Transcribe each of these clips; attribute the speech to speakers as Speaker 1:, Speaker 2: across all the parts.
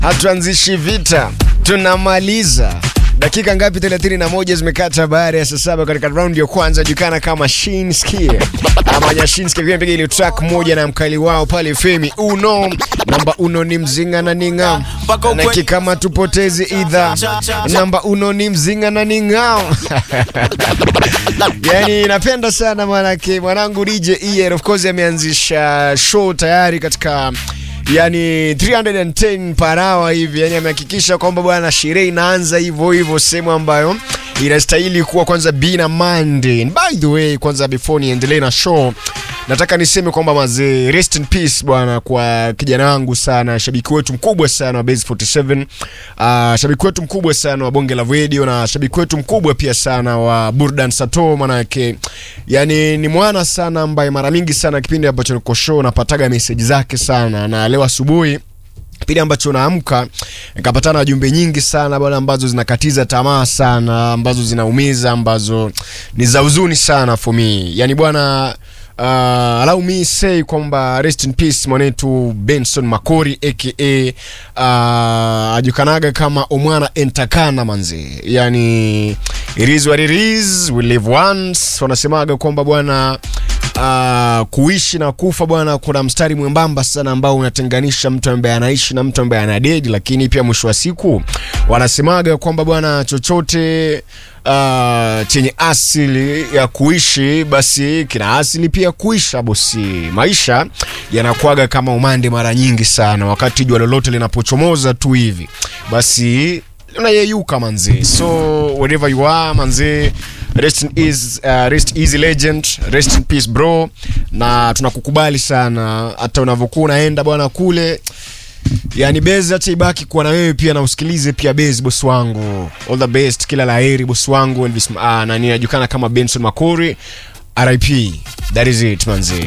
Speaker 1: hatuanzishi vita, tunamaliza. Dakika ngapi? 31 zimekata baada ya saa saba katika raundi ya kwanza julikana kama Shinski ama Nyashinski pia mpiga ile track moja na mkali wao pale Femi Uno namba uno ni mzinga na ninga na kikama tupotezi idha namba uno ni mzinga na ningao yani napenda sana manake mwanangu DJ ER of course ameanzisha show tayari katika yani 310 per hour hivi, yani amehakikisha kwamba bwana sherehe inaanza hivyo hivyo sehemu ambayo inastahili kuwa kwanza bina Monday. And by the way, kwanza before niendelee na show nataka niseme kwamba mazee, rest in peace bwana kwa kijana wangu sana, shabiki wetu mkubwa sana wa Base 47, uh, shabiki wetu mkubwa sana wa Bonge la Radio na shabiki wetu mkubwa pia sana wa Burdan Sato, manake yani ni mwana sana ambaye mara mingi sana kipindi ambacho niko show napataga message zake sana, na leo asubuhi kipindi ambacho naamka nikapatana na jumbe nyingi sana bwana, ambazo zinakatiza tamaa sana, ambazo zinaumiza, ambazo ni za huzuni sana for me. Yani bwana uh, allow me say kwamba rest in peace mwanetu Benson Makori aka uh, ajukanaga kama Omwana Entakana manze, yani it is what it is, we live once. Wanasemaga kwamba bwana Uh, kuishi na kufa bwana, kuna mstari mwembamba sana ambao unatenganisha mtu ambaye anaishi na mtu ambaye anadedi, lakini pia mwisho wa siku wanasemaga kwamba bwana, chochote uh, chenye asili ya kuishi basi kina asili pia kuisha. Bosi, maisha yanakuaga kama umande mara nyingi sana, wakati jua lolote linapochomoza tu hivi basi unayeyuka manzi, so wherever you are manzi Rest in ease, uh, rest easy legend, rest in peace bro, na tunakukubali sana hata unavyokuwa unaenda bwana kule, yani bezi acha ibaki kuwa na wewe pia, na usikilize pia bezi, bosi wangu, all the best, kila laheri bosi wangu Elvis, uh, nani anajulikana kama Benson Makori, RIP, that is it manzi.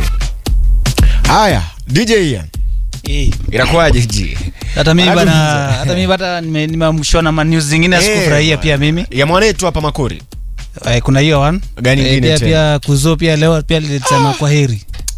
Speaker 1: Haya DJ Ian,
Speaker 2: Eh,
Speaker 1: inakuwaje ji?
Speaker 2: hata mimi
Speaker 1: Bado
Speaker 2: bana,
Speaker 1: mzee.
Speaker 2: hata mimi bata nime- nimeamshwa na ma news zingine sikufurahia
Speaker 1: Eh,
Speaker 2: pia mimi.
Speaker 1: ya mwanetu hapa Makori
Speaker 2: Eh, kuna hiyo one.
Speaker 1: Gani
Speaker 2: Eh,
Speaker 1: ingine
Speaker 2: pia
Speaker 1: tena?
Speaker 2: pia kuzo pia leo pia lilisema kwa heri.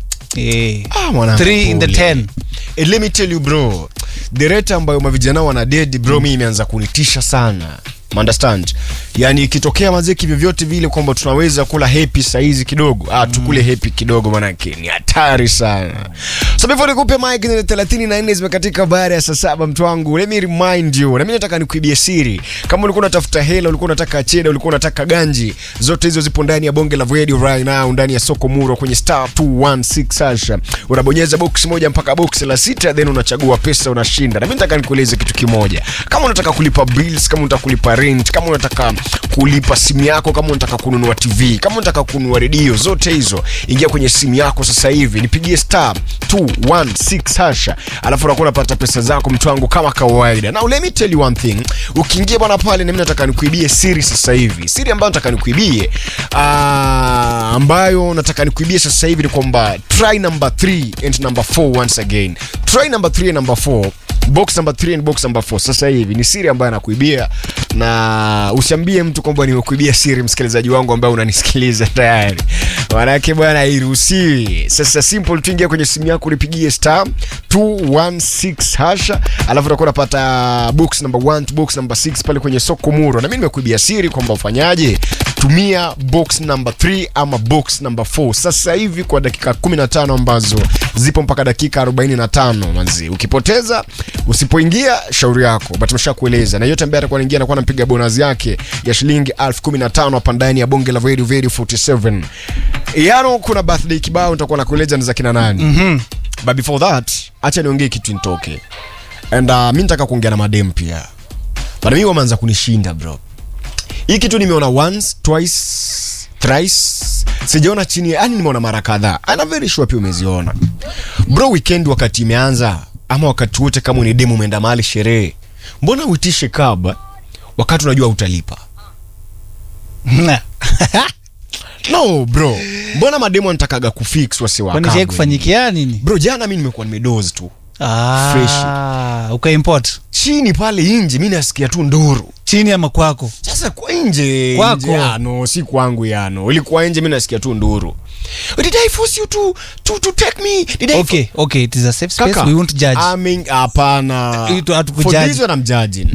Speaker 2: Eh.
Speaker 1: Ah, mwanangu,
Speaker 2: Three in the
Speaker 1: pole.
Speaker 2: ten.
Speaker 1: Eh, let me tell you bro the rate ambayo mavijana wana dead bro mi imeanza kunitisha sana understand yani ikitokea mazeki vyovyote vile kwamba tunaweza kula hepi saizi kidogo ah, tukule hepi kidogo manake ni hatari sana so before nikupe mike ni 34 zimekatika baada ya saa saba mtu wangu let me remind you na mimi nataka nikuibie siri kama ulikuwa unatafuta hela ulikuwa unataka cheda ulikuwa unataka ganji zote hizo zipo ndani ya bonge la radio right now ndani ya soko muro kwenye star 216 hasha unabonyeza box moja mpaka box la sita then unachagua pesa unashinda na mimi nataka nikueleze kitu kimoja kama unataka kulipa bills kama unataka kulipa rent kama unataka kulipa simu yako kama unataka kununua tv kama unataka kununua redio zote hizo ingia kwenye simu yako sasa hivi nipigie star 216 hasha alafu unakuwa unapata pesa zako mtu wangu kama kawaida now let me tell you one thing ukiingia bwana pale na mimi nataka nikuibie siri sasa hivi siri ambayo nataka nikuibie ah, ambayo nataka nikuibie sasa hivi ni kwamba try number 3 and number 4 once again try number 3 and number 4 box number 3 and box number 4 sasa hivi ni siri ambayo anakuibia na usiambie mtu kwamba nimekuibia siri msikilizaji wangu ambaye unanisikiliza tayari manake bwana hairuhusiwi sasa simple tu ingia kwenye simu yako ulipigie star 216 hasha alafu utakuwa unapata box number 1 to box number 6 pale kwenye soko muro na mimi nimekuibia siri kwamba ufanyaje tumia box number 3 ama box number 4 sasa hivi kwa dakika 15 ambazo zipo mpaka dakika 45 manzi ukipoteza usipoingia shauri yako but nimeshakueleza na yote ambaye atakuwa anaingia anakuwa anampiga bonus yake ya shilingi 1015 hapa ndani ya bonge la radio radio 47 yano kuna birthday kibao nitakuwa nakueleza ni za kina nani
Speaker 2: Mhm.
Speaker 1: but before that acha niongee kitu nitoke and uh, mi nataka kuongea na madem pia but mi wameanza kunishinda bro hii kitu nimeona once twice thrice sijaona chini yani nimeona mara kadhaa ana very sure pia umeziona bro weekend wakati imeanza ama wakati wote kama ni demu umeenda mahali sherehe mbona uitishe kaba wakati unajua utalipa no bro mbona mademu anatakaga kufix
Speaker 2: Kwani shai
Speaker 1: wasiwakabwe
Speaker 2: kufanyikia nini?
Speaker 1: bro jana mi nimekuwa nimedozi tu
Speaker 2: Ah, ukaimport
Speaker 1: chini pale nje mi nasikia tu nduru
Speaker 2: chini ama kwako.
Speaker 1: sasa kwa nje
Speaker 2: Kwako.
Speaker 1: nje, ah, no si kwangu yano ilikuwa nje mi nasikia tu nduru did i force you to to to take me did I
Speaker 2: okay okay it is a safe space
Speaker 1: Kaka,
Speaker 2: we won't judge
Speaker 1: I mean, hapana
Speaker 2: Itu hatukujudge.
Speaker 1: For this one I'm judging.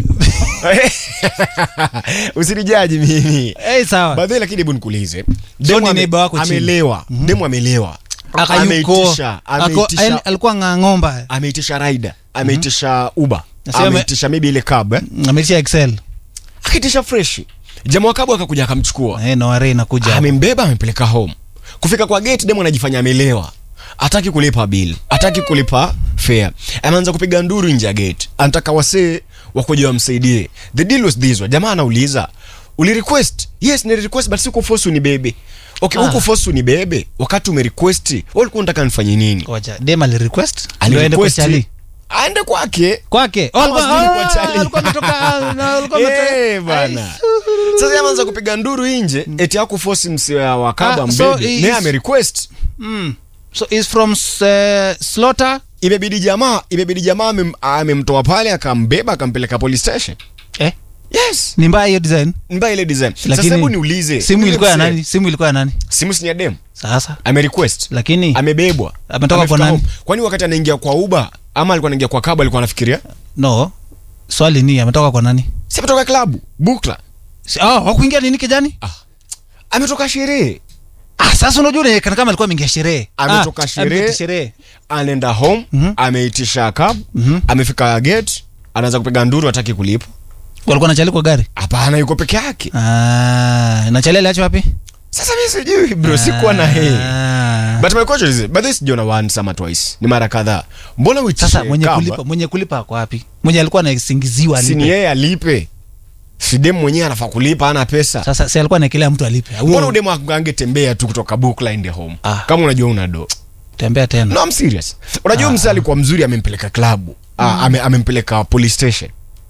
Speaker 1: usinijaji mimi
Speaker 2: hey, sawa
Speaker 1: badhi lakini hebu nikuulize
Speaker 2: So
Speaker 1: Demu
Speaker 2: ni
Speaker 1: ame-
Speaker 2: neighbor wako chini.
Speaker 1: amelewa demu amelewa
Speaker 2: akayuko
Speaker 1: ameitisha
Speaker 2: ako-
Speaker 1: ameitisha
Speaker 2: alikuwa ng'ang'omba
Speaker 1: ameitisha raida ameitisha uber
Speaker 2: Nasema-
Speaker 1: ameitisha maybe ile cab eh?
Speaker 2: ametisha excel
Speaker 1: akaitisha fresh jamaa wa cab akakuja akamchukua
Speaker 2: eh, noare inakuja
Speaker 1: amembeba amempeleka home kufika kwa gate demu anajifanya amelewa ataki kulipa bill ataki kulipa fare ameanza kupiga nduru nje ya gate anataka wasee wakuja wamsaidie the deal was this one. jamaa anauliza uli request yes ni request but siku force unibebe okay
Speaker 2: Ah.
Speaker 1: huku force unibebe wakati ume request wewe ulikuwa unataka nifanye nini
Speaker 2: Ngoja, dem alirequest
Speaker 1: Ali
Speaker 2: ndio aende kwa
Speaker 1: request,
Speaker 2: chali
Speaker 1: aende kwake
Speaker 2: kwake Oh,
Speaker 1: Ama
Speaker 2: alikuwa-
Speaker 1: sijui kwa
Speaker 2: ah,
Speaker 1: chali.
Speaker 2: alikuwa ametoka- na alikuwa ametoka-
Speaker 1: Eh, bana sasa ameanza kupiga nduru nje eti haku force msee wa kaba
Speaker 2: Ah, so
Speaker 1: mbebe
Speaker 2: he
Speaker 1: naye
Speaker 2: is-
Speaker 1: ame request
Speaker 2: Mm. so is from uh, slaughter
Speaker 1: imebidi jamaa imebidi jamaa amem- amemtoa pale akambeba akampeleka police station
Speaker 2: eh?
Speaker 1: yes
Speaker 2: ni mbaya hiyo design
Speaker 1: mbaya ile design sasa
Speaker 2: Lakini
Speaker 1: hebu niulize
Speaker 2: simu
Speaker 1: yule
Speaker 2: ilikuwa ya
Speaker 1: msee,
Speaker 2: nani simu ilikuwa ya nani
Speaker 1: simu si ni ya dem
Speaker 2: sasa
Speaker 1: ame request
Speaker 2: lakini
Speaker 1: amebebwa
Speaker 2: Ametoka
Speaker 1: Amefika
Speaker 2: kwa nani?
Speaker 1: home. kwani wakati anaingia kwa uba ama alikuwa anaingia kwa kaba alikuwa anafikiria
Speaker 2: no swali ni ametoka kwa nani
Speaker 1: si ametoka klabu bukla
Speaker 2: Si- oh, wakuingia nini kijani
Speaker 1: ametoka sherehe
Speaker 2: ah, sasa unajua unaonekana kama alikuwa ameingia sherehe
Speaker 1: Ametoka
Speaker 2: Ah,
Speaker 1: sherehe.
Speaker 2: ameingia sherehe
Speaker 1: anaenda home
Speaker 2: Mhm.
Speaker 1: ameitisha cab
Speaker 2: Mhm.
Speaker 1: amefika gate anaanza kupiga nduru hataki kulipa
Speaker 2: walikuwa nachali kwa gari
Speaker 1: hapana yuko peke yake
Speaker 2: ah, nachali aliacho wapi
Speaker 1: sasa mi sijui bro sikuwa na hii
Speaker 2: Ah.
Speaker 1: but my question is but this sijaona once ama twice ni mara kadhaa mbona uitishe
Speaker 2: sasa mwenye
Speaker 1: cab?
Speaker 2: kulipa mwenye kulipa ako wapi mwenye alikuwa anasingiziwa
Speaker 1: si ni
Speaker 2: alipe
Speaker 1: yeye alipe si demu mwenyewe anafaa kulipa ana pesa
Speaker 2: sasa si alikuwa anaekelea mtu alipe
Speaker 1: mbona
Speaker 2: Huo-
Speaker 1: udemu angetembea tu kutoka bookline home
Speaker 2: Ah.
Speaker 1: kama unajua una do
Speaker 2: tembea tena
Speaker 1: no I'm serious unajua
Speaker 2: Ah.
Speaker 1: msee alikuwa mzuri amempeleka klabu ah, ame, amempeleka police station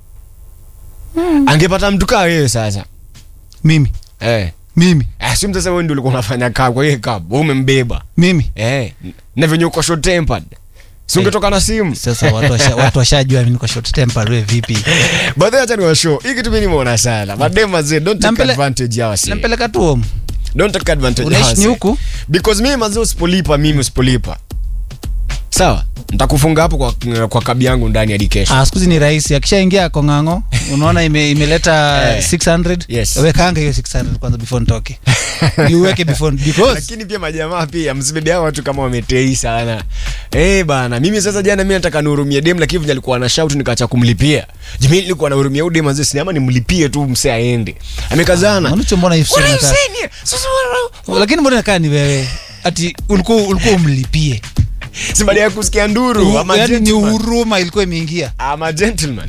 Speaker 1: angepata mtu kaa wewe sasa
Speaker 2: mimi
Speaker 1: eh
Speaker 2: mimi
Speaker 1: Ah, si sasa wewe ndio ulikuwa unafanya kaa kwa hiyo cab wewe umembeba
Speaker 2: mimi
Speaker 1: eh na venye uko short tempered si ungetoka na simu
Speaker 2: sasa watu washa- watu washajua mimi niko short temper wewe vipi
Speaker 1: but then acha ni show hii kitu mimi nimeona sana madema zee don't take
Speaker 2: Nampele-
Speaker 1: advantage ya wasi
Speaker 2: nampeleka tu home
Speaker 1: don't take advantage ya
Speaker 2: unaishi ni
Speaker 1: wasi
Speaker 2: huku
Speaker 1: because mimi mazee usipolipa mimi usipolipa sawa nitakufunga hapo kwa, kwa kabi yangu ndani hadi kesho
Speaker 2: ah, sikuzi ni rahisi akishaingia kong'ang'o unaona ime, imeleta
Speaker 1: Eh.
Speaker 2: 600
Speaker 1: Yes.
Speaker 2: wekanga hiyo 600 kwanza before nitoke iweke before because
Speaker 1: lakini pia majamaa pia msibebe hao watu kama wametei sana eh bana mimi sasa jana mimi nataka nihurumie dem lakini vile alikuwa na shout nikaacha kumlipia jimi nilikuwa nahurumia huyu dem mazee sinema nimlipie tu msee aende amekazana
Speaker 2: Manucho mbona hivi
Speaker 1: What are you
Speaker 2: sasa
Speaker 1: saying here? Sasa wana-
Speaker 2: lakini mbona nakaa ni wewe ati ulikuwa ulikuwa umlipie
Speaker 1: si baada ya kusikia nduru ama
Speaker 2: yani ni
Speaker 1: gentleman.
Speaker 2: huruma ilikuwa imeingia
Speaker 1: I'm a gentleman.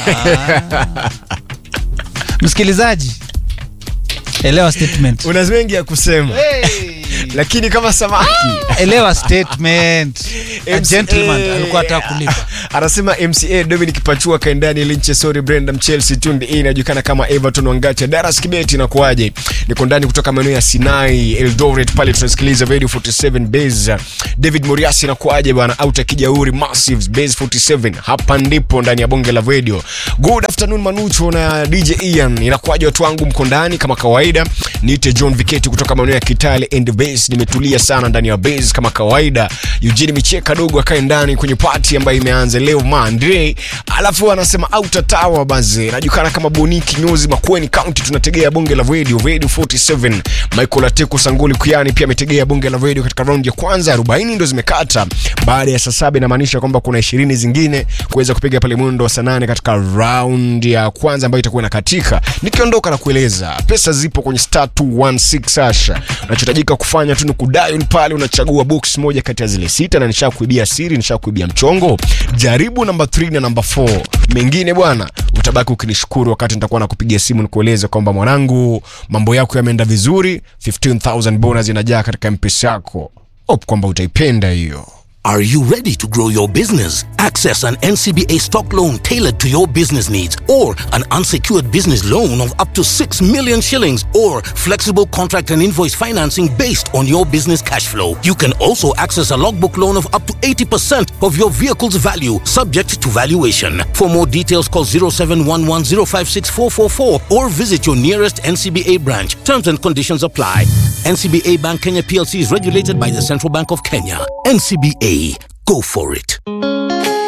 Speaker 2: msikilizaji elewa statement
Speaker 1: una mengi ya kusema lakini kama samaki
Speaker 2: elewa statement A
Speaker 1: MC
Speaker 2: gentleman alikuwa ataka kulipa
Speaker 1: anasema mca dominic pachua kaendani linche sori brenda chelsea tundi hii inajulikana kama everton wangacha daras kibeti inakuaje niko ndani kutoka maeneo ya sinai eldoret pale tunasikiliza radio 47 base david moriasi inakuaje bwana out akijauri massives base 47 hapa ndipo ndani ya bonge la radio good afternoon manucho na dj ian inakuaje watu wangu mko ndani kama kawaida niite john viketi kutoka maeneo ya kitale and base nimetulia sana ndani ya base kama kawaida eugene micheka dogo akae ndani kwenye pati ambayo imeanza leo monday alafu anasema autatawa baze najulikana kama boni kinyozi makweni county tunategea bonge la radio radio 47 michael ateko sanguli kuyani pia ametegea bonge la radio katika raundi ya kwanza 40 ndo zimekata baada ya saa saba inamaanisha kwamba kuna ishirini zingine kuweza kupiga pale mwendo wa saa nane katika raundi ya kwanza ambayo itakuwa inakatika nikiondoka na kueleza pesa zipo kwenye star 216 asha unachotajika kufanya tu ni kudial pale unachagua box moja kati ya zile sita na nisha kuibia siri nisha kuibia mchongo jaribu namba 3 na namba 4 mengine bwana utabaki ukinishukuru wakati nitakuwa nakupigia simu nikueleza kwamba mwanangu mambo yako yameenda vizuri 15000 bonus inajaa katika mpesa yako hope kwamba utaipenda hiyo
Speaker 3: Are you ready to grow your business? Access an NCBA stock loan tailored to your business needs or an unsecured business loan of up to 6 million shillings or flexible contract and invoice financing based on your business cash flow. You can also access a logbook loan of up to 80% of your vehicle's value subject to valuation. For more details call 0711056444 or visit your nearest NCBA branch. Terms and conditions apply. NCBA Bank Kenya PLC is regulated by the Central Bank of Kenya. NCBA, go for it.